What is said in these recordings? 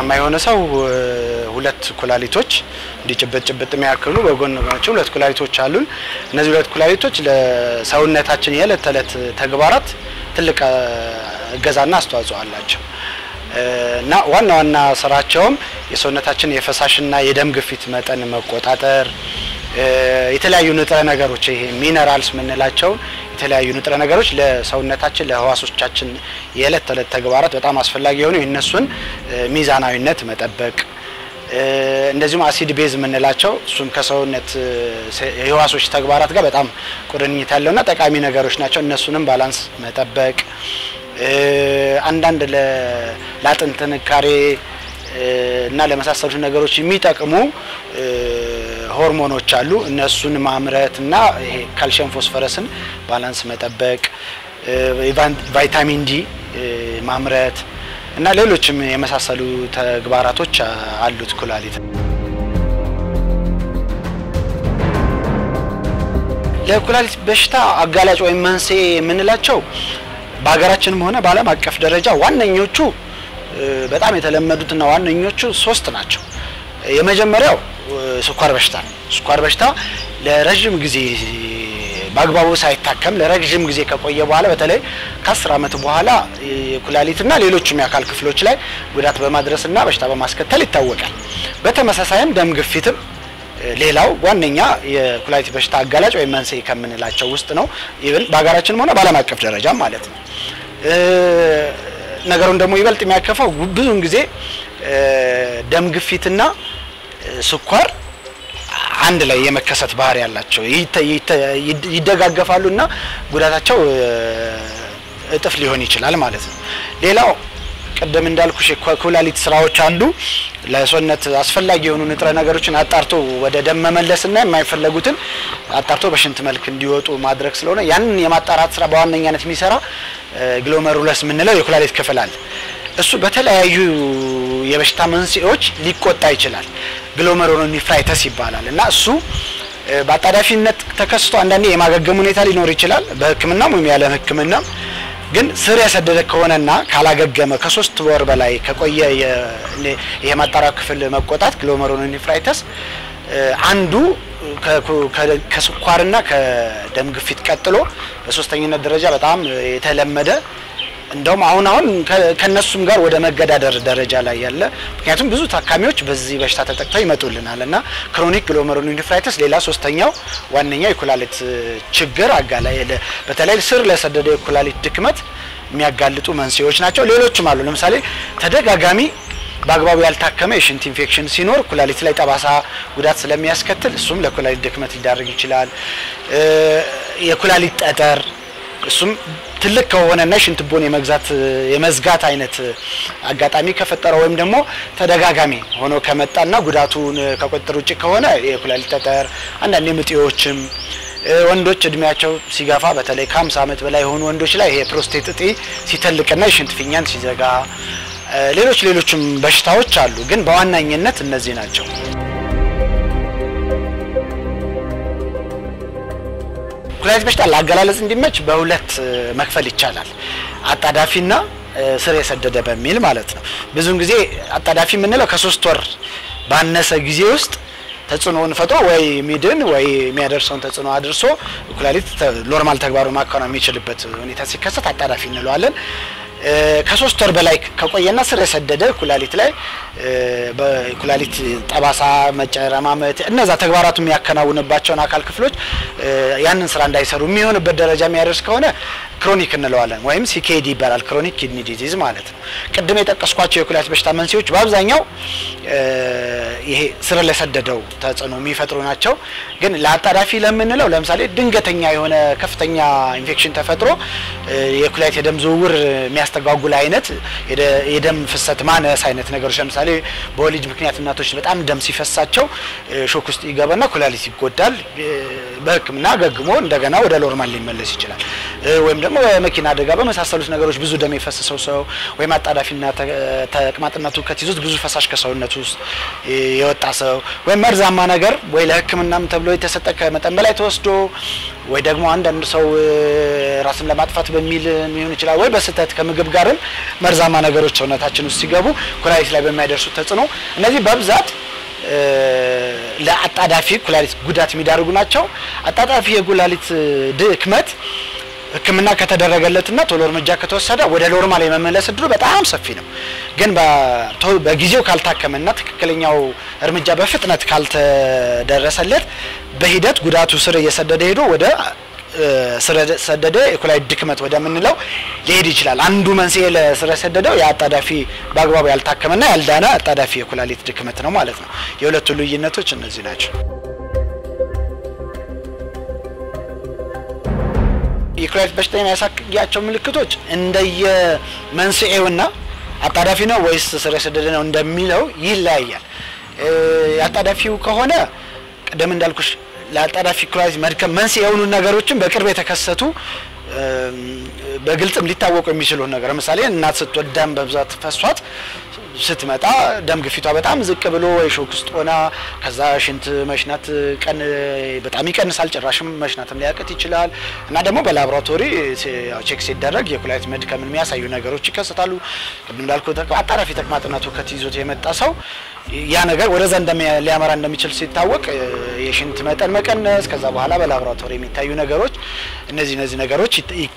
ጤናማ የሆነ ሰው ሁለት ኩላሊቶች እንዲህ ጭብጥ ጭብጥ የሚያክሉ በጎን ናቸው ሁለት ኩላሊቶች አሉን። እነዚህ ሁለት ኩላሊቶች ለሰውነታችን የዕለት ተዕለት ተግባራት ትልቅ እገዛና አስተዋጽኦ አላቸው እና ዋና ዋና ስራቸውም የሰውነታችን የፈሳሽና የደም ግፊት መጠን መቆጣጠር፣ የተለያዩ ንጥረ ነገሮች ይሄ ሚነራልስ የምንላቸውን የተለያዩ ንጥረ ነገሮች ለሰውነታችን ለህዋሶቻችን የዕለት ተዕለት ተግባራት በጣም አስፈላጊ የሆኑ የእነሱን ሚዛናዊነት መጠበቅ እንደዚሁም አሲድ ቤዝ የምንላቸው እሱም ከሰውነት የህዋሶች ተግባራት ጋር በጣም ቁርኝት ያለውና ጠቃሚ ነገሮች ናቸው። እነሱንም ባላንስ መጠበቅ አንዳንድ ለአጥንት ጥንካሬ እና ለመሳሰሉት ነገሮች የሚጠቅሙ ሆርሞኖች አሉ። እነሱን ማምረት እና ይሄ ካልሽየም ፎስፈረስን ባላንስ መጠበቅ፣ ቫይታሚን ዲ ማምረት እና ሌሎችም የመሳሰሉ ተግባራቶች አሉት ኩላሊት። ለኩላሊት በሽታ አጋላጭ ወይም መንስኤ የምንላቸው በሀገራችንም ሆነ በዓለም አቀፍ ደረጃ ዋነኞቹ በጣም የተለመዱትና ዋነኞቹ ሶስት ናቸው። የመጀመሪያው ስኳር በሽታ ነው። ስኳር በሽታ ለረዥም ጊዜ በአግባቡ ሳይታከም ለረዥም ጊዜ ከቆየ በኋላ በተለይ ከአስር ዓመት በኋላ የኩላሊትና ሌሎችም የአካል ክፍሎች ላይ ጉዳት በማድረስና በሽታ በማስከተል ይታወቃል። በተመሳሳይም ደም ግፊትም ሌላው ዋነኛ የኩላሊት በሽታ አጋላጭ ወይም መንስኤ ከምንላቸው ውስጥ ነው። ኢቭን በሀገራችንም ሆነ በዓለም አቀፍ ደረጃ ማለት ነው። ነገሩን ደግሞ ይበልጥ የሚያከፋው ብዙውን ጊዜ ደም ግፊትና ስኳር አንድ ላይ የመከሰት ባህሪ ያላቸው ይደጋገፋሉ እና ጉዳታቸው እጥፍ ሊሆን ይችላል ማለት ነው። ሌላው ቅድም እንዳልኩሽ የኩላሊት ስራዎች አንዱ ለሰውነት አስፈላጊ የሆኑ ንጥረ ነገሮችን አጣርቶ ወደ ደም መመለስና የማይፈለጉትን አጣርቶ በሽንት መልክ እንዲወጡ ማድረግ ስለሆነ ያንን የማጣራት ስራ በዋነኛነት የሚሰራ ግሎመሩለስ የምንለው የኩላሊት ክፍል አለ። እሱ በተለያዩ የበሽታ መንስኤዎች ሊቆጣ ይችላል። ግሎመሩሎኒፍራይተስ ይባላል እና እሱ በአጣዳፊነት ተከስቶ አንዳንዴ የማገገም ሁኔታ ሊኖር ይችላል በሕክምናም ወይም ያለ ሕክምናም ግን ስር የሰደደ ከሆነና ካላገገመ ከሶስት ወር በላይ ከቆየ የማጣሪያ ክፍል መቆጣት ግሎመሩሎኒፍራይተስ አንዱ ከስኳርና ከደም ግፊት ቀጥሎ በሶስተኝነት ደረጃ በጣም የተለመደ እንደውም አሁን አሁን ከነሱም ጋር ወደ መገዳደር ደረጃ ላይ ያለ ምክንያቱም ብዙ ታካሚዎች በዚህ በሽታ ተጠቅተው ይመጡልናል እና ክሮኒክ ግሎመሩሎኒፍራይተስ ሌላ ሶስተኛው ዋነኛው የኩላሊት ችግር አጋላይ በተለይ ስር ለሰደደ የኩላሊት ድክመት የሚያጋልጡ መንስኤዎች ናቸው። ሌሎችም አሉ። ለምሳሌ ተደጋጋሚ በአግባቡ ያልታከመ የሽንት ኢንፌክሽን ሲኖር ኩላሊት ላይ ጠባሳ ጉዳት ስለሚያስከትል እሱም ለኩላሊት ድክመት ሊዳርግ ይችላል። የኩላሊት ጠጠር እሱም ትልቅ ከሆነና የሽንት ቱቦን የመግዛት የመዝጋት አይነት አጋጣሚ ከፈጠረ ወይም ደግሞ ተደጋጋሚ ሆኖ ከመጣና ጉዳቱን ከቁጥጥር ውጭ ከሆነ የኩላሊት ጠጠር፣ አንዳንድ ምጤዎችም ወንዶች እድሜያቸው ሲገፋ በተለይ ከ50 ዓመት በላይ የሆኑ ወንዶች ላይ ይሄ ፕሮስቴት እጢ ሲተልቅና የሽንት ፊኛን ሲዘጋ፣ ሌሎች ሌሎችም በሽታዎች አሉ። ግን በዋናኝነት እነዚህ ናቸው። ኩላሊት በሽታ ለአገላለጽ እንዲመች በሁለት መክፈል ይቻላል። አጣዳፊና ስር የሰደደ በሚል ማለት ነው። ብዙውን ጊዜ አጣዳፊ የምንለው ከሶስት ወር ባነሰ ጊዜ ውስጥ ተጽዕኖውን ፈጥሮ ወይ ሚድን ወይ የሚያደርሰውን ተጽዕኖ አድርሶ ኩላሊት ኖርማል ተግባሩን ማከናወን የሚችልበት ሁኔታ ሲከሰት አጣዳፊ እንለዋለን። ከሶስት ወር በላይ ከቆየና ስር የሰደደ ኩላሊት ላይ በኩላሊት ጠባሳ፣ መጨረማመት እነዛ ተግባራቱ የሚያከናውንባቸውን አካል ክፍሎች ያንን ስራ እንዳይሰሩ የሚሆንበት ደረጃ የሚያደርስ ከሆነ ክሮኒክ እንለዋለን ወይም ሲኬዲ ይባላል። ክሮኒክ ኪድኒ ዲዚዝ ማለት ነው። ቅድም የጠቀስኳቸው የኩላሊት በሽታ መንስኤዎች በአብዛኛው ይሄ ስር ለሰደደው ተጽዕኖ የሚፈጥሩ ናቸው። ግን ለአጣዳፊ ለምንለው ለምሳሌ ድንገተኛ የሆነ ከፍተኛ ኢንፌክሽን ተፈጥሮ የኩላሊት የደም ዝውውር የሚያስተጓጉል አይነት የደም ፍሰት ማነስ አይነት ነገሮች ለምሳሌ በወሊድ ምክንያት እናቶች በጣም ደም ሲፈሳቸው ሾክ ውስጥ ይገባና ኩላሊት ይጎዳል። በሕክምና አገግሞ እንደገና ወደ ኖርማል ሊመለስ ይችላል። ወይም ደግሞ በመኪና አደጋ በመሳሰሉት ነገሮች ብዙ ደም የፈሰሰው ሰው ወይም አጣዳፊና ተቅማጥነቱ ከትይዞት ብዙ ፈሳሽ ከሰውነቱ ውስጥ የወጣ ሰው ወይም መርዛማ ነገር ወይ ለሕክምናም ተብሎ የተሰጠ ከመጠን በላይ ተወስዶ ወይ ደግሞ አንዳንድ ሰው ራስን ለማጥፋት በሚል ሊሆን ይችላል ወይ በስህተት ከምግብ ጋርም መርዛማ ነገሮች ሰውነታችን ውስጥ ሲገቡ ኩላሊት ላይ በሚያደርሱት ተጽዕኖ እነዚህ በብዛት ለአጣዳፊ ኩላሊት ጉዳት የሚዳርጉ ናቸው። አጣዳፊ የኩላሊት ድክመት ሕክምና ከተደረገለትና ቶሎ እርምጃ ከተወሰደ ወደ ኖርማል የመመለስ እድሉ በጣም ሰፊ ነው። ግን በጊዜው ካልታከመና ትክክለኛው እርምጃ በፍጥነት ካልተደረሰለት በሂደት ጉዳቱ ስር እየሰደደ ሄዶ ወደ ስር ሰደደ የኩላሊት ድክመት ወደምንለው ሊሄድ ይችላል። አንዱ መንስኤ ለስር ሰደደው የአጣዳፊ በአግባቡ ያልታከመና ያልዳነ አጣዳፊ የኩላሊት ድክመት ነው ማለት ነው። የሁለቱ ልዩነቶች እነዚህ ናቸው። የኩላሊት በሽታ የሚያሳያቸው ምልክቶች እንደየ መንስኤውና አጣዳፊ ነው ወይስ ስር የሰደደ ነው እንደሚለው ይለያያል። የአጣዳፊው ከሆነ ቅድም እንዳልኩሽ ለአጣዳፊ ኩላሊት መድከም መንስኤ የሆኑ ነገሮችን በቅርብ የተከሰቱ በግልጽም ሊታወቁ የሚችሉ ነገር ለምሳሌ እናት ስትወልድ ደም በብዛት ፈሷት ስትመጣ ደም ግፊቷ በጣም ዝቅ ብሎ ወይ ሾክ ውስጥ ሆና ከዛ ሽንት መሽናት ቀን በጣም ይቀንሳል፣ ጭራሽም መሽናትም ሊያቅት ይችላል። እና ደግሞ በላቦራቶሪ ቼክ ሲደረግ የኩላሊት መድከምን የሚያሳዩ ነገሮች ይከሰታሉ። ቅድም እንዳልኩ አጣዳፊ ተቅማጥነቱ ከትይዞት የመጣ ሰው ያ ነገር ወደዛ ሊያመራ እንደሚችል ሲታወቅ የሽንት መጠን መቀነስ፣ ከዛ በኋላ በላቦራቶሪ የሚታዩ ነገሮች እነዚህ እነዚህ ነገሮች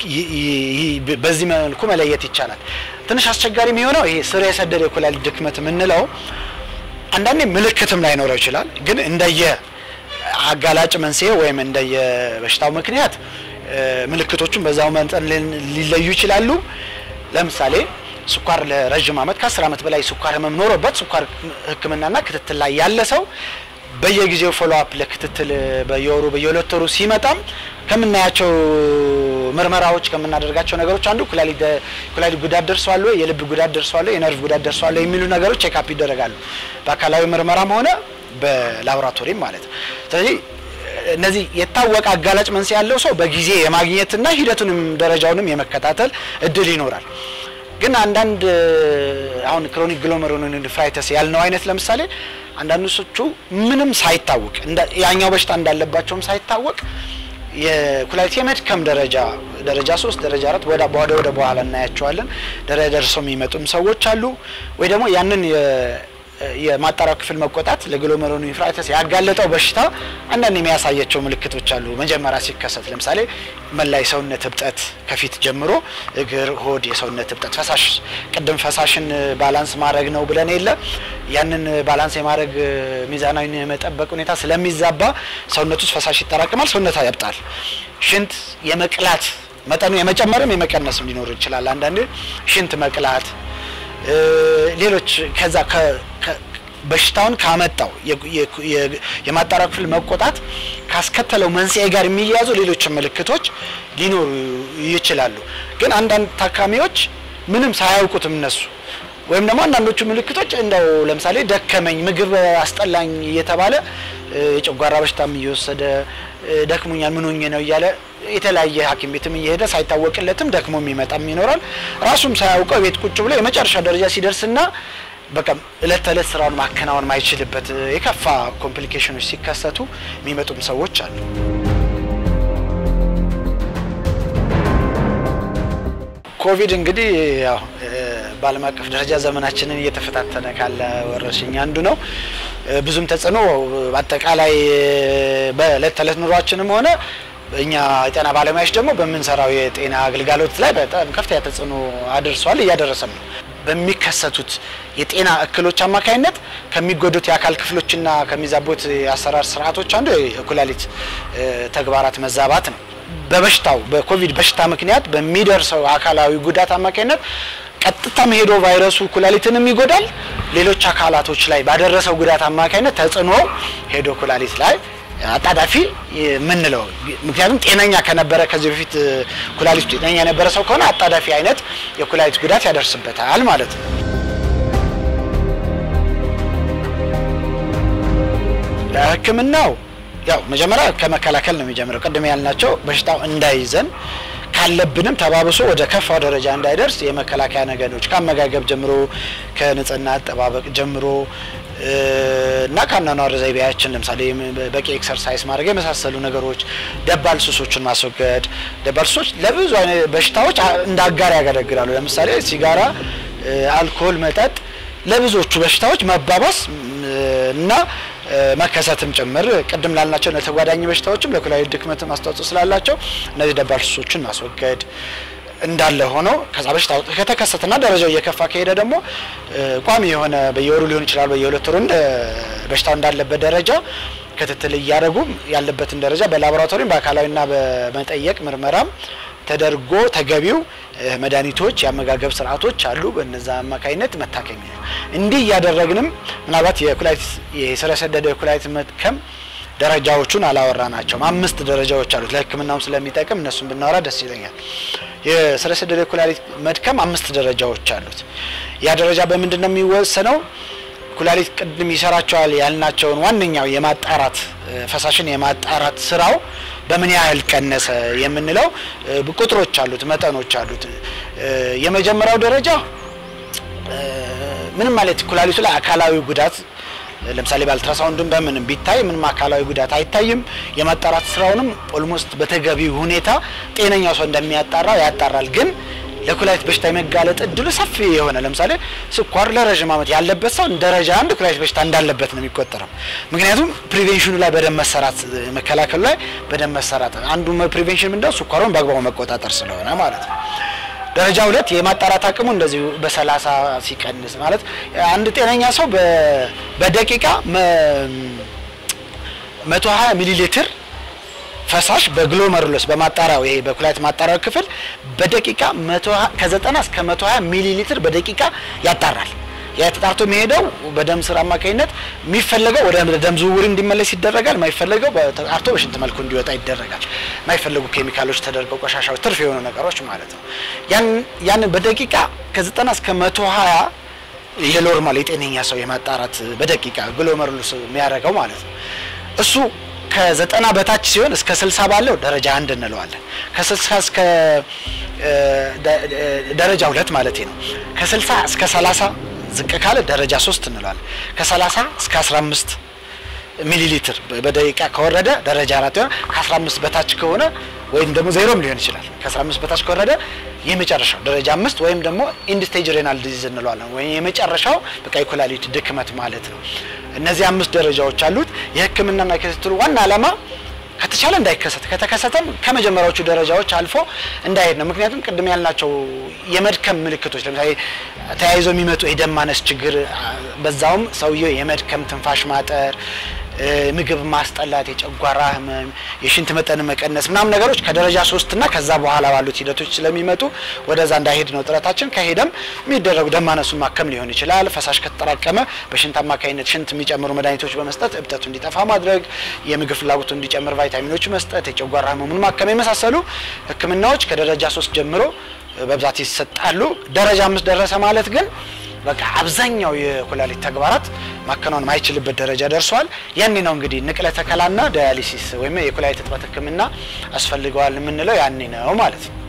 በዚህ መልኩ መለየት ይቻላል። ትንሽ አስቸጋሪ የሚሆነው ይሄ ስር የሰደደ የኩላሊት ድክመት የምንለው አንዳንዴ ምልክትም ላይኖረው ይችላል። ግን እንደየ አጋላጭ መንስኤ ወይም እንደየ በሽታው ምክንያት ምልክቶቹን በዛው መጠን ሊለዩ ይችላሉ። ለምሳሌ ስኳር ለረዥም ዓመት ከአስር ዓመት በላይ ስኳር ህመም ኖሮበት ስኳር ሕክምናና ክትትል ላይ ያለ ሰው በየጊዜው ፎሎ አፕ ለክትትል በየወሩ በየሁለት ወሩ ሲመጣም ከምናያቸው ምርመራዎች ከምናደርጋቸው ነገሮች አንዱ ኩላሊት ኩላሊት ጉዳት ደርሷል ወይ፣ የልብ ጉዳት ደርሷል ወይ፣ የነርቭ ጉዳት ደርሷል ወይ የሚሉ ነገሮች ቼክአፕ ይደረጋሉ በአካላዊ ምርመራም ሆነ በላቦራቶሪም ማለት ነው። ስለዚህ እነዚህ የታወቀ አጋላጭ መንስኤ ያለው ሰው በጊዜ የማግኘትና ሂደቱንም ደረጃውንም የመከታተል እድል ይኖራል። ግን አንዳንድ አሁን ክሮኒክ ግሎሜሩሎኔፍራይተስ ያልነው አይነት ለምሳሌ አንዳንዶቹ ምንም ሳይታወቅ ያኛው በሽታ እንዳለባቸውም ሳይታወቅ የኩላሊት የመድከም ደረጃ ደረጃ ሶስት ደረጃ አራት ወደ ወደ ወደ በኋላ እናያቸዋለን ደረጃ ደርሰው የሚመጡም ሰዎች አሉ። ወይ ደግሞ ያንን የማጣሪያው ክፍል መቆጣት ለግሎሜሩሎኔፍራይተስ ያጋለጠው በሽታ አንዳንድ የሚያሳያቸው ምልክቶች አሉ። መጀመሪያ ሲከሰት ለምሳሌ መላ የሰውነት እብጠት ከፊት ጀምሮ እግር፣ ሆድ የሰውነት እብጠት፣ ፈሳሽ ቅድም ፈሳሽን ባላንስ ማድረግ ነው ብለን የለ ያንን ባላንስ የማድረግ ሚዛናዊ የመጠበቅ ሁኔታ ስለሚዛባ ሰውነት ውስጥ ፈሳሽ ይጠራቅማል፣ ሰውነት ያብጣል። ሽንት የመቅላት መጠኑ የመጨመርም የመቀነስም ሊኖር ይችላል። አንዳንዴ ሽንት መቅላት ሌሎች ከዛ በሽታውን ካመጣው የማጣሪያ ክፍል መቆጣት ካስከተለው መንስኤ ጋር የሚያያዙ ሌሎች ምልክቶች ሊኖሩ ይችላሉ። ግን አንዳንድ ታካሚዎች ምንም ሳያውቁትም እነሱ ወይም ደግሞ አንዳንዶቹ ምልክቶች እንደው ለምሳሌ ደከመኝ፣ ምግብ አስጠላኝ እየተባለ የጨጓራ በሽታም እየወሰደ ደክሞኛል፣ ምን ሆኜ ነው እያለ የተለያየ ሐኪም ቤትም እየሄደ ሳይታወቅለትም ደክሞ የሚመጣም ይኖራል። ራሱም ሳያውቀው ቤት ቁጭ ብሎ የመጨረሻ ደረጃ ሲደርስና በቃ እለት ተዕለት ስራውን ማከናወን ማይችልበት የከፋ ኮምፕሊኬሽኖች ሲከሰቱ የሚመጡም ሰዎች አሉ። ኮቪድ እንግዲህ ያው በዓለም አቀፍ ደረጃ ዘመናችንን እየተፈታተነ ካለ ወረርሽኝ አንዱ ነው። ብዙም ተጽዕኖ በአጠቃላይ በእለት ተዕለት ኑሯችንም ሆነ እኛ የጤና ባለሙያዎች ደግሞ በምንሰራው የጤና አገልጋሎት ላይ በጣም ከፍተኛ ተጽዕኖ አድርሷል፣ እያደረሰም ነው። በሚከሰቱት የጤና እክሎች አማካኝነት ከሚጎዱት የአካል ክፍሎችና ከሚዛቡት የአሰራር ስርዓቶች አንዱ የኩላሊት ተግባራት መዛባት ነው። በበሽታው በኮቪድ በሽታ ምክንያት በሚደርሰው አካላዊ ጉዳት አማካኝነት ቀጥታም ሄዶ ቫይረሱ ኩላሊትንም ይጎዳል። ሌሎች አካላቶች ላይ ባደረሰው ጉዳት አማካኝነት ተጽዕኖ ሄዶ ኩላሊት ላይ አጣዳፊ የምንለው ምክንያቱም ጤነኛ ከነበረ ከዚህ በፊት ኩላሊት ጤነኛ የነበረ ሰው ከሆነ አጣዳፊ አይነት የኩላሊት ጉዳት ያደርስበታል ማለት ነው። ሕክምናው ያው መጀመሪያ ከመከላከል ነው የሚጀምረው። ቅድም ያልናቸው በሽታው እንዳይዘን ካለብንም ተባብሶ ወደ ከፋው ደረጃ እንዳይደርስ የመከላከያ ነገሮች ከአመጋገብ ጀምሮ ከንጽህና አጠባበቅ ጀምሮ እና ከአኗኗር ዘይቤያችን ለምሳሌ በቂ ኤክሰርሳይዝ ማድረግ የመሳሰሉ ነገሮች፣ ደባል ሱሶችን ማስወገድ። ደባል ሱሶች ለብዙ አይነት በሽታዎች እንደ አጋር ያገለግላሉ። ለምሳሌ ሲጋራ፣ አልኮል፣ መጠጥ ለብዙዎቹ በሽታዎች መባባስ እና መከሰትም ጭምር ቅድም ላልናቸው ለተጓዳኝ በሽታዎችም ለኩላሊት ድክመት አስተዋጽኦ ስላላቸው እነዚህ ደባል ሱሶችን ማስወገድ እንዳለ ሆነው ከዛ በሽታ ከተከሰተና ደረጃው እየከፋ ከሄደ ደግሞ ቋሚ የሆነ በየወሩ ሊሆን ይችላል በየሁለት ወሩ እንደ በሽታው እንዳለበት ደረጃ ክትትል እያደረጉ ያለበትን ደረጃ በላቦራቶሪም በአካላዊና በመጠየቅ ምርመራም ተደርጎ ተገቢው መድኃኒቶች፣ የአመጋገብ ስርዓቶች አሉ። በነዛ አማካኝነት መታከም እንዲህ እያደረግንም ምናልባት የኩላሊት የስር የሰደደ የኩላሊት መድከም ደረጃዎቹን አላወራ ናቸውም። አምስት ደረጃዎች አሉት። ለሕክምናውም ስለሚጠቅም እነሱን ብናወራ ደስ ይለኛል። የስር የሰደደ የኩላሊት መድከም አምስት ደረጃዎች አሉት። ያ ደረጃ በምንድን ነው የሚወሰነው? ኩላሊት ቅድም ይሰራቸዋል ያልናቸውን ዋነኛው የማጣራት ፈሳሽን የማጣራት ስራው በምን ያህል ቀነሰ የምንለው ቁጥሮች አሉት፣ መጠኖች አሉት። የመጀመሪያው ደረጃ ምንም ማለት ኩላሊቱ ላይ አካላዊ ጉዳት ለምሳሌ በአልትራሳውንድም በምንም ቢታይ ምንም አካላዊ ጉዳት አይታይም። የማጣራት ስራውንም ኦልሞስት በተገቢ ሁኔታ ጤነኛው ሰው እንደሚያጣራው ያጣራል። ግን ለኩላሊት በሽታ የመጋለጥ እድሉ ሰፊ የሆነ ለምሳሌ ስኳር ለረዥም ዓመት ያለበት ሰው ደረጃ አንድ ኩላሊት በሽታ እንዳለበት ነው የሚቆጠረው። ምክንያቱም ፕሪቬንሽኑ ላይ በደንብ መሰራት መከላከሉ ላይ በደንብ መሰራት አንዱ ፕሪቬንሽን ምንድነው ስኳሩን በአግባቡ መቆጣጠር ስለሆነ ማለት ነው። ደረጃ ሁለት የማጣራት አቅሙ እንደዚሁ በሰላሳ ሲቀንስ ማለት አንድ ጤነኛ ሰው በደቂቃ መቶ ሀያ ሚሊ ሊትር ፈሳሽ በግሎመሩለስ በማጣሪያው ይሄ በኩላሊት ማጣሪያው ክፍል በደቂቃ ከዘጠና እስከ መቶ ሀያ ሚሊ ሊትር በደቂቃ ያጣራል። ያ ተጣርቶ የሚሄደው በደም ስር አማካኝነት የሚፈለገው ወደ ደም ዝውውር እንዲመለስ ይደረጋል። የማይፈለገው ተጣርቶ በሽንት መልኩ እንዲወጣ ይደረጋል። የማይፈለጉ ኬሚካሎች ተደርገው ቆሻሻዎች፣ ትርፍ የሆኑ ነገሮች ማለት ነው። ያን በደቂቃ ከዘጠና እስከ መቶ ሀያ የኖርማል የጤነኛ ሰው የማጣራት በደቂቃ ግሎመሩለስ የሚያደርገው ማለት ነው እሱ ከዘጠና በታች ሲሆን እስከ ስልሳ ባለው ደረጃ አንድ እንለዋለን። ከስልሳ እስከ ደረጃ ሁለት ማለት ነው። ከስልሳ እስከ ሰላሳ ዝቅ ካለ ደረጃ ሶስት እንለዋለን። ከሰላሳ እስከ አስራ አምስት ሚሊ ሊትር በደቂቃ ከወረደ ደረጃ አራት ይሆናል። ከአስራ አምስት በታች ከሆነ ወይም ደግሞ ዜሮም ሊሆን ይችላል። ከአስራ አምስት በታች ከወረደ የመጨረሻው ደረጃ አምስት ወይም ደግሞ ኢንድ ስቴጅ ሬናል ዲዚዝ እንለዋለን። ወይም የመጨረሻው በቃ የኩላሊት ድክመት ማለት ነው። እነዚህ አምስት ደረጃዎች አሉት። የሕክምናና የክትትሉ ዋና ዓላማ ከተቻለ እንዳይከሰት ከተከሰተም ከመጀመሪያዎቹ ደረጃዎች አልፎ እንዳይሄድ ነው። ምክንያቱም ቅድም ያልናቸው የመድከም ምልክቶች ለምሳሌ ተያይዞ የሚመጡ የደም ማነስ ችግር፣ በዛውም ሰውየው የመድከም ትንፋሽ ማጠር ምግብ ማስጠላት፣ የጨጓራ ህመም፣ የሽንት መጠን መቀነስ ምናምን ነገሮች ከደረጃ ሶስት እና ከዛ በኋላ ባሉት ሂደቶች ስለሚመጡ ወደዛ እንዳይሄድ ነው ጥረታችን። ከሄደም የሚደረጉ ደም ማነሱን ማከም ሊሆን ይችላል። ፈሳሽ ከተጠራቀመ በሽንት አማካኝነት ሽንት የሚጨምሩ መድኃኒቶች በመስጠት እብጠቱ እንዲጠፋ ማድረግ፣ የምግብ ፍላጎቱ እንዲጨምር ቫይታሚኖች መስጠት፣ የጨጓራ ህመሙን ማከም የመሳሰሉ ህክምናዎች ከደረጃ ሶስት ጀምሮ በብዛት ይሰጣሉ። ደረጃ አምስት ደረሰ ማለት ግን በቃ አብዛኛው የኩላሊት ተግባራት ማከናወን ማይችልበት ደረጃ ደርሷል። ያኔ ነው እንግዲህ ንቅለ ተከላና ዳያሊሲስ ወይም የኩላሊት እጥበት ህክምና አስፈልገዋል የምንለው ያኔ ነው ማለት ነው።